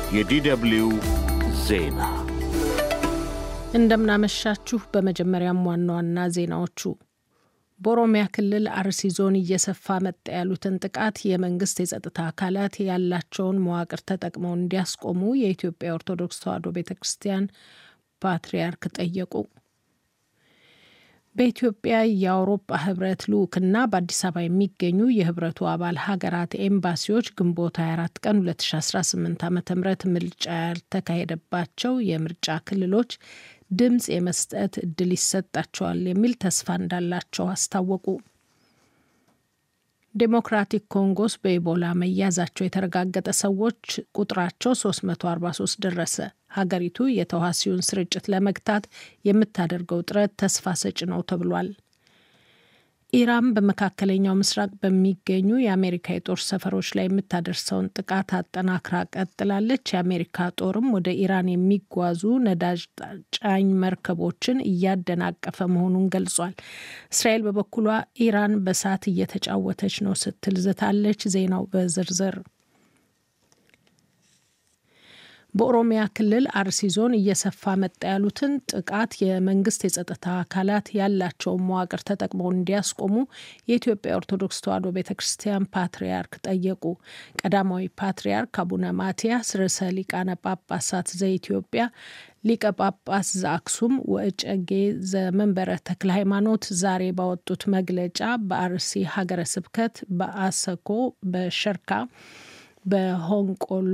የዲደብሊው ዜና እንደምናመሻችሁ። በመጀመሪያም ዋና ዋና ዜናዎቹ በኦሮሚያ ክልል አርሲ ዞን እየሰፋ መጣ ያሉትን ጥቃት የመንግስት የጸጥታ አካላት ያላቸውን መዋቅር ተጠቅመው እንዲያስቆሙ የኢትዮጵያ ኦርቶዶክስ ተዋሕዶ ቤተ ክርስቲያን ፓትርያርክ ጠየቁ። በኢትዮጵያ የአውሮፓ ህብረት ልዑክና በአዲስ አበባ የሚገኙ የህብረቱ አባል ሀገራት ኤምባሲዎች ግንቦት 24 ቀን 2018 ዓ ም ምርጫ ያልተካሄደባቸው የምርጫ ክልሎች ድምፅ የመስጠት እድል ይሰጣቸዋል የሚል ተስፋ እንዳላቸው አስታወቁ። ዴሞክራቲክ ኮንጎስ በኢቦላ መያዛቸው የተረጋገጠ ሰዎች ቁጥራቸው 343 ደረሰ። ሀገሪቱ የተዋሲውን ስርጭት ለመግታት የምታደርገው ጥረት ተስፋ ሰጭ ነው ተብሏል። ኢራን በመካከለኛው ምስራቅ በሚገኙ የአሜሪካ የጦር ሰፈሮች ላይ የምታደርሰውን ጥቃት አጠናክራ ቀጥላለች። የአሜሪካ ጦርም ወደ ኢራን የሚጓዙ ነዳጅ ጫኝ መርከቦችን እያደናቀፈ መሆኑን ገልጿል። እስራኤል በበኩሏ ኢራን በእሳት እየተጫወተች ነው ስትል ዝታለች። ዜናው በዝርዝር በኦሮሚያ ክልል አርሲ ዞን እየሰፋ መጣ ያሉትን ጥቃት የመንግስት የጸጥታ አካላት ያላቸውን መዋቅር ተጠቅመው እንዲያስቆሙ የኢትዮጵያ ኦርቶዶክስ ተዋሕዶ ቤተ ክርስቲያን ፓትርያርክ ጠየቁ። ቀዳማዊ ፓትርያርክ አቡነ ማትያስ ርዕሰ ሊቃነ ጳጳሳት ዘኢትዮጵያ ሊቀ ጳጳስ ዘአክሱም ወእጨጌ ዘመንበረ ተክለ ሃይማኖት ዛሬ ባወጡት መግለጫ በአርሲ ሀገረ ስብከት በአሰኮ፣ በሸርካ፣ በሆንቆሎ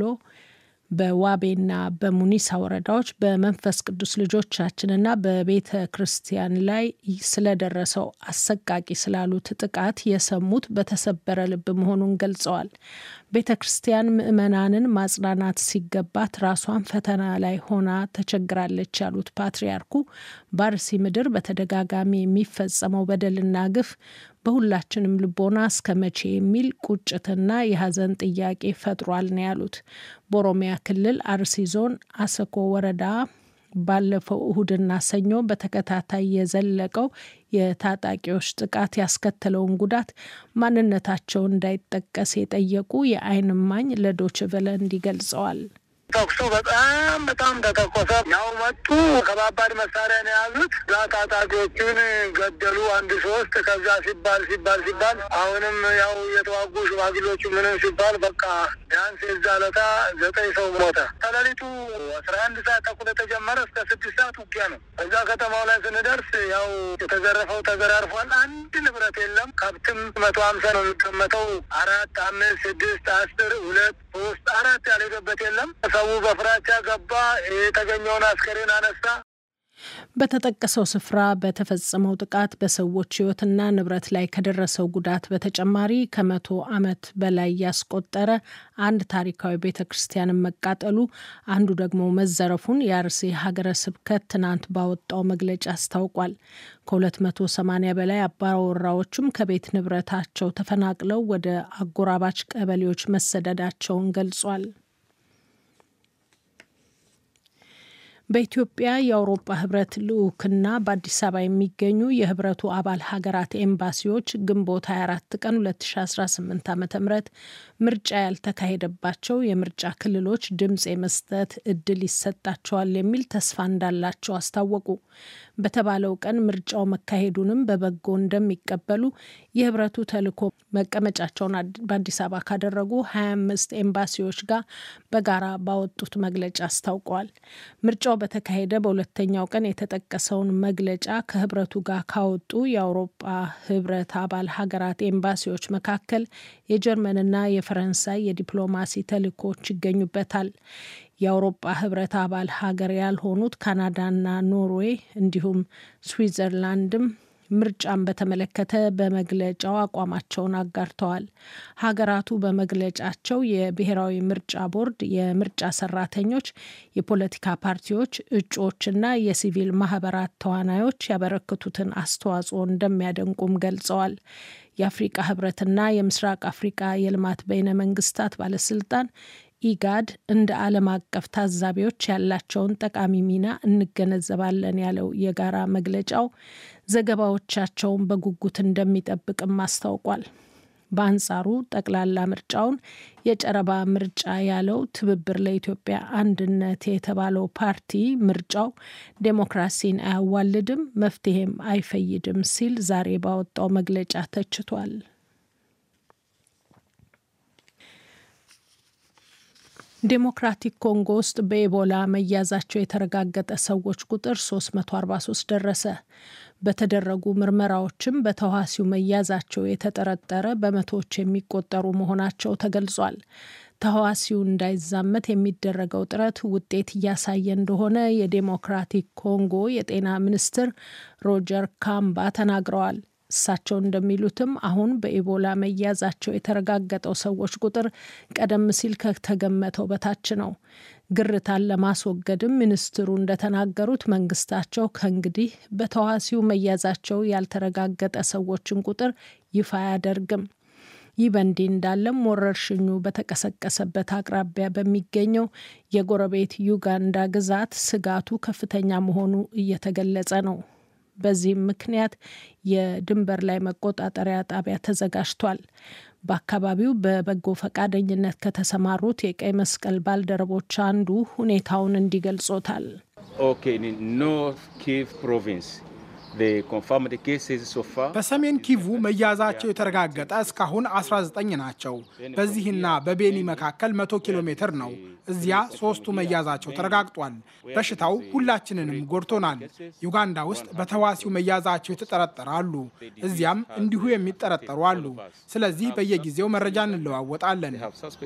በዋቤና በሙኒሳ ወረዳዎች በመንፈስ ቅዱስ ልጆቻችንና በቤተ ክርስቲያን ላይ ስለደረሰው አሰቃቂ ስላሉት ጥቃት የሰሙት በተሰበረ ልብ መሆኑን ገልጸዋል። ቤተ ክርስቲያን ምዕመናንን ማጽናናት ሲገባት ራሷን ፈተና ላይ ሆና ተቸግራለች ያሉት ፓትርያርኩ በአርሲ ምድር በተደጋጋሚ የሚፈጸመው በደልና ግፍ በሁላችንም ልቦና እስከ መቼ የሚል ቁጭትና የሀዘን ጥያቄ ፈጥሯል ነው ያሉት። በኦሮሚያ ክልል አርሲ ዞን አሰኮ ወረዳ ባለፈው እሁድና ሰኞ በተከታታይ የዘለቀው የታጣቂዎች ጥቃት ያስከተለውን ጉዳት ማንነታቸው እንዳይጠቀስ የጠየቁ የዓይን እማኝ ለዶይቼ ቬለ እንዲህ ገልጸዋል። ተኩሱ በጣም በጣም ተተኮሰ። ያው መጡ። ከባባድ መሳሪያ ነው የያዙት። እዛ ታጣቂዎቹን ገደሉ። አንድ ሶስት ከዛ ሲባል ሲባል ሲባል አሁንም ያው የተዋጉ ሽማግሌዎቹ ምንም ሲባል በቃ ቢያንስ የዛ ለታ ዘጠኝ ሰው ሞተ። ከሌሊቱ አስራ አንድ ሰዓት ተኩል የተጀመረ እስከ ስድስት ሰዓት ውጊያ ነው። እዛ ከተማው ላይ ስንደርስ ያው የተዘረፈው ተዘራርፏል። አንድ ንብረት የለም። ከብትም መቶ ሀምሳ ነው የሚቀመጠው። አራት አምስት ስድስት አስር ሁለት ሶስት አራት ያልሄደበት የለም። ሰው በፍራቻ ገባ። የተገኘውን አስከሬን አነሳ። በተጠቀሰው ስፍራ በተፈጸመው ጥቃት በሰዎች ሕይወትና ንብረት ላይ ከደረሰው ጉዳት በተጨማሪ ከመቶ ዓመት በላይ ያስቆጠረ አንድ ታሪካዊ ቤተ ክርስቲያንን መቃጠሉ፣ አንዱ ደግሞ መዘረፉን የአርሲ ሀገረ ስብከት ትናንት ባወጣው መግለጫ አስታውቋል። ከ280 በላይ አባወራዎችም ከቤት ንብረታቸው ተፈናቅለው ወደ አጎራባች ቀበሌዎች መሰደዳቸውን ገልጿል። በኢትዮጵያ የአውሮፓ ህብረት ልዑክና በአዲስ አበባ የሚገኙ የህብረቱ አባል ሀገራት ኤምባሲዎች ግንቦት 24 ቀን 2018 ዓ ም ምርጫ ያልተካሄደባቸው የምርጫ ክልሎች ድምፅ የመስጠት እድል ይሰጣቸዋል የሚል ተስፋ እንዳላቸው አስታወቁ። በተባለው ቀን ምርጫው መካሄዱንም በበጎ እንደሚቀበሉ የህብረቱ ተልዕኮ መቀመጫቸውን በአዲስ አበባ ካደረጉ 25 ኤምባሲዎች ጋር በጋራ ባወጡት መግለጫ አስታውቀዋል። ምርጫው በተካሄደ በሁለተኛው ቀን የተጠቀሰውን መግለጫ ከህብረቱ ጋር ካወጡ የአውሮፓ ህብረት አባል ሀገራት ኤምባሲዎች መካከል የጀርመንና የፈረንሳይ የዲፕሎማሲ ተልዕኮዎች ይገኙበታል። የአውሮፓ ህብረት አባል ሀገር ያልሆኑት ካናዳና ኖርዌይ እንዲሁም ስዊዘርላንድም ምርጫን በተመለከተ በመግለጫው አቋማቸውን አጋርተዋል። ሀገራቱ በመግለጫቸው የብሔራዊ ምርጫ ቦርድ፣ የምርጫ ሰራተኞች፣ የፖለቲካ ፓርቲዎች፣ እጩዎችና የሲቪል ማህበራት ተዋናዮች ያበረከቱትን አስተዋጽኦ እንደሚያደንቁም ገልጸዋል። የአፍሪቃ ህብረትና የምስራቅ አፍሪቃ የልማት በይነ መንግስታት ባለስልጣን ኢጋድ እንደ ዓለም አቀፍ ታዛቢዎች ያላቸውን ጠቃሚ ሚና እንገነዘባለን ያለው የጋራ መግለጫው ዘገባዎቻቸውን በጉጉት እንደሚጠብቅም አስታውቋል። በአንጻሩ ጠቅላላ ምርጫውን የጨረባ ምርጫ ያለው ትብብር ለኢትዮጵያ አንድነት የተባለው ፓርቲ ምርጫው ዴሞክራሲን አያዋልድም፣ መፍትሄም አይፈይድም ሲል ዛሬ ባወጣው መግለጫ ተችቷል። ዴሞክራቲክ ኮንጎ ውስጥ በኢቦላ መያዛቸው የተረጋገጠ ሰዎች ቁጥር 343 ደረሰ። በተደረጉ ምርመራዎችም በተዋሲው መያዛቸው የተጠረጠረ በመቶዎች የሚቆጠሩ መሆናቸው ተገልጿል። ተህዋሲው እንዳይዛመት የሚደረገው ጥረት ውጤት እያሳየ እንደሆነ የዴሞክራቲክ ኮንጎ የጤና ሚኒስትር ሮጀር ካምባ ተናግረዋል። እሳቸው እንደሚሉትም አሁን በኢቦላ መያዛቸው የተረጋገጠው ሰዎች ቁጥር ቀደም ሲል ከተገመተው በታች ነው። ግርታን ለማስወገድም ሚኒስትሩ እንደተናገሩት መንግስታቸው ከእንግዲህ በተዋሲው መያዛቸው ያልተረጋገጠ ሰዎችን ቁጥር ይፋ አያደርግም። ይህ በእንዲህ እንዳለም ወረርሽኙ በተቀሰቀሰበት አቅራቢያ በሚገኘው የጎረቤት ዩጋንዳ ግዛት ስጋቱ ከፍተኛ መሆኑ እየተገለጸ ነው። በዚህም ምክንያት የድንበር ላይ መቆጣጠሪያ ጣቢያ ተዘጋጅቷል። በአካባቢው በበጎ ፈቃደኝነት ከተሰማሩት የቀይ መስቀል ባልደረቦች አንዱ ሁኔታውን እንዲገልጾታል። በሰሜን ኪቩ መያዛቸው የተረጋገጠ እስካሁን 19 ናቸው። በዚህና በቤኒ መካከል 100 ኪሎ ሜትር ነው። እዚያ ሶስቱ መያዛቸው ተረጋግጧል። በሽታው ሁላችንንም ጎድቶናል። ዩጋንዳ ውስጥ በተዋሲው መያዛቸው የተጠረጠረ አሉ። እዚያም እንዲሁ የሚጠረጠሩ አሉ። ስለዚህ በየጊዜው መረጃ እንለዋወጣለን።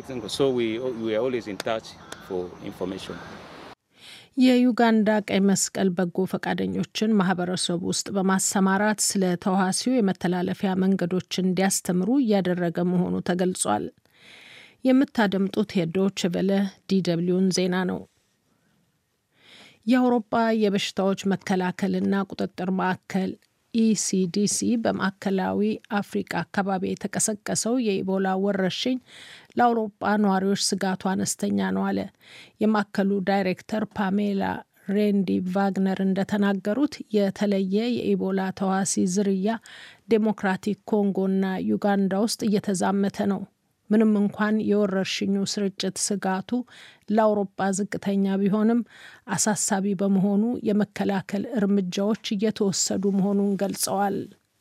የዩጋንዳ ቀይ መስቀል በጎ ፈቃደኞችን ማህበረሰቡ ውስጥ በማሰማራት ስለ ተዋሲው የመተላለፊያ መንገዶች እንዲያስተምሩ እያደረገ መሆኑ ተገልጿል። የምታደምጡት የዶች ቨለ ዲደብሊውን ዜና ነው። የአውሮፓ የበሽታዎች መከላከልና ቁጥጥር ማዕከል ኢሲዲሲ በማዕከላዊ አፍሪቃ አካባቢ የተቀሰቀሰው የኢቦላ ወረርሽኝ ለአውሮፓ ነዋሪዎች ስጋቱ አነስተኛ ነው አለ። የማዕከሉ ዳይሬክተር ፓሜላ ሬንዲ ቫግነር እንደተናገሩት የተለየ የኢቦላ ተዋሲ ዝርያ ዴሞክራቲክ ኮንጎና ዩጋንዳ ውስጥ እየተዛመተ ነው። ምንም እንኳን የወረርሽኙ ስርጭት ስጋቱ ለአውሮፓ ዝቅተኛ ቢሆንም አሳሳቢ በመሆኑ የመከላከል እርምጃዎች እየተወሰዱ መሆኑን ገልጸዋል።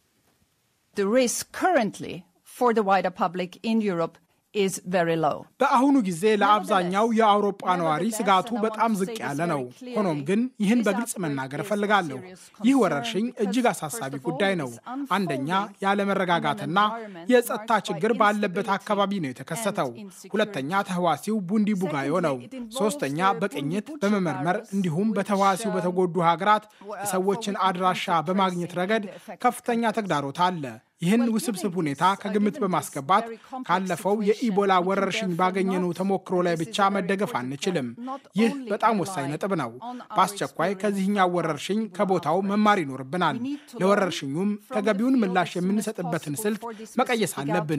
በአሁኑ ጊዜ ለአብዛኛው የአውሮፓ ነዋሪ ስጋቱ በጣም ዝቅ ያለ ነው። ሆኖም ግን ይህን በግልጽ መናገር እፈልጋለሁ። ይህ ወረርሽኝ እጅግ አሳሳቢ ጉዳይ ነው። አንደኛ ያለመረጋጋትና የጸጥታ ችግር ባለበት አካባቢ ነው የተከሰተው። ሁለተኛ ተህዋሲው ቡንዲ ቡጋዮ ነው። ሶስተኛ በቅኝት በመመርመር እንዲሁም በተህዋሲው በተጎዱ ሀገራት የሰዎችን አድራሻ በማግኘት ረገድ ከፍተኛ ተግዳሮት አለ። ይህን ውስብስብ ሁኔታ ከግምት በማስገባት ካለፈው የኢቦላ ወረርሽኝ ባገኘነው ተሞክሮ ላይ ብቻ መደገፍ አንችልም። ይህ በጣም ወሳኝ ነጥብ ነው። በአስቸኳይ ከዚህኛው ወረርሽኝ ከቦታው መማር ይኖርብናል። ለወረርሽኙም ተገቢውን ምላሽ የምንሰጥበትን ስልት መቀየስ አለብን።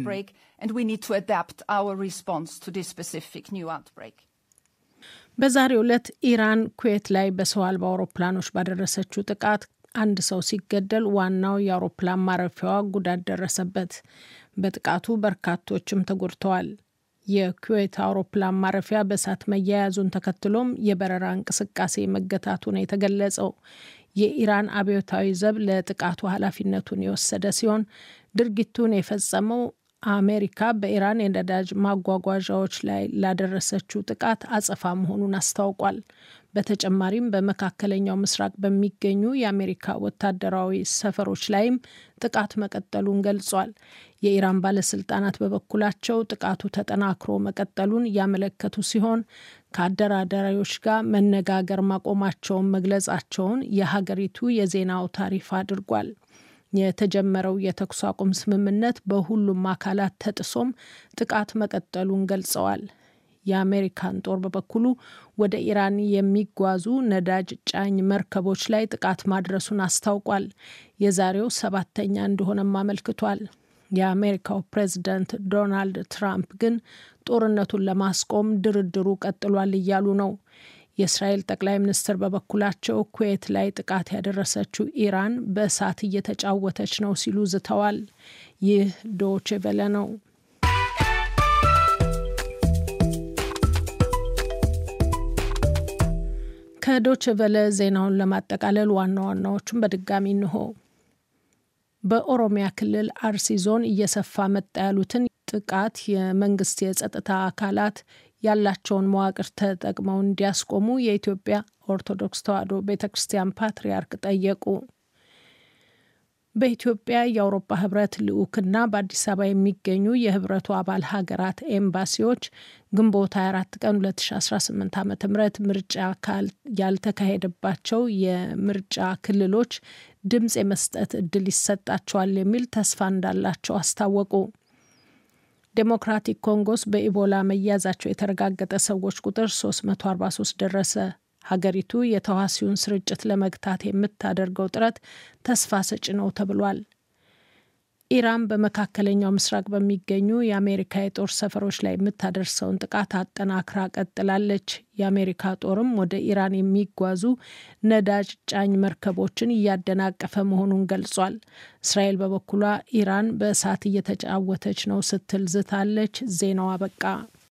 በዛሬው ዕለት ኢራን ኩዌት ላይ በሰው አልባ አውሮፕላኖች ባደረሰችው ጥቃት አንድ ሰው ሲገደል ዋናው የአውሮፕላን ማረፊያዋ ጉዳት ደረሰበት። በጥቃቱ በርካቶችም ተጎድተዋል። የኩዌት አውሮፕላን ማረፊያ በእሳት መያያዙን ተከትሎም የበረራ እንቅስቃሴ መገታቱ ነው የተገለጸው። የኢራን አብዮታዊ ዘብ ለጥቃቱ ኃላፊነቱን የወሰደ ሲሆን ድርጊቱን የፈጸመው አሜሪካ በኢራን የነዳጅ ማጓጓዣዎች ላይ ላደረሰችው ጥቃት አጸፋ መሆኑን አስታውቋል። በተጨማሪም በመካከለኛው ምስራቅ በሚገኙ የአሜሪካ ወታደራዊ ሰፈሮች ላይም ጥቃት መቀጠሉን ገልጿል። የኢራን ባለስልጣናት በበኩላቸው ጥቃቱ ተጠናክሮ መቀጠሉን ያመለከቱ ሲሆን ከአደራዳሪዎች ጋር መነጋገር ማቆማቸውን መግለጻቸውን የሀገሪቱ የዜና አውታር ይፋ አድርጓል። የተጀመረው የተኩስ አቁም ስምምነት በሁሉም አካላት ተጥሶም ጥቃት መቀጠሉን ገልጸዋል። የአሜሪካን ጦር በበኩሉ ወደ ኢራን የሚጓዙ ነዳጅ ጫኝ መርከቦች ላይ ጥቃት ማድረሱን አስታውቋል። የዛሬው ሰባተኛ እንደሆነም አመልክቷል። የአሜሪካው ፕሬዝዳንት ዶናልድ ትራምፕ ግን ጦርነቱን ለማስቆም ድርድሩ ቀጥሏል እያሉ ነው። የእስራኤል ጠቅላይ ሚኒስትር በበኩላቸው ኩዌት ላይ ጥቃት ያደረሰችው ኢራን በእሳት እየተጫወተች ነው ሲሉ ዝተዋል። ይህ ዶቼ ቬለ ነው። ከዶቼ ቬለ ዜናውን ለማጠቃለል ዋና ዋናዎቹን በድጋሚ እንሆ። በኦሮሚያ ክልል አርሲ ዞን እየሰፋ መጣ ያሉትን ጥቃት የመንግስት የጸጥታ አካላት ያላቸውን መዋቅር ተጠቅመው እንዲያስቆሙ የኢትዮጵያ ኦርቶዶክስ ተዋሕዶ ቤተ ክርስቲያን ፓትርያርክ ጠየቁ። በኢትዮጵያ የአውሮፓ ህብረት ልዑክና በአዲስ አበባ የሚገኙ የህብረቱ አባል ሀገራት ኤምባሲዎች ግንቦት 24 ቀን 2018 ዓ ም ምርጫ ያልተካሄደባቸው የምርጫ ክልሎች ድምፅ የመስጠት እድል ይሰጣቸዋል የሚል ተስፋ እንዳላቸው አስታወቁ። ዴሞክራቲክ ኮንጎስ በኢቦላ መያዛቸው የተረጋገጠ ሰዎች ቁጥር 343 ደረሰ። ሀገሪቱ የተዋሲውን ስርጭት ለመግታት የምታደርገው ጥረት ተስፋ ሰጪ ነው ተብሏል። ኢራን በመካከለኛው ምስራቅ በሚገኙ የአሜሪካ የጦር ሰፈሮች ላይ የምታደርሰውን ጥቃት አጠናክራ ቀጥላለች። የአሜሪካ ጦርም ወደ ኢራን የሚጓዙ ነዳጅ ጫኝ መርከቦችን እያደናቀፈ መሆኑን ገልጿል። እስራኤል በበኩሏ ኢራን በእሳት እየተጫወተች ነው ስትል ዝታለች። ዜናው አበቃ።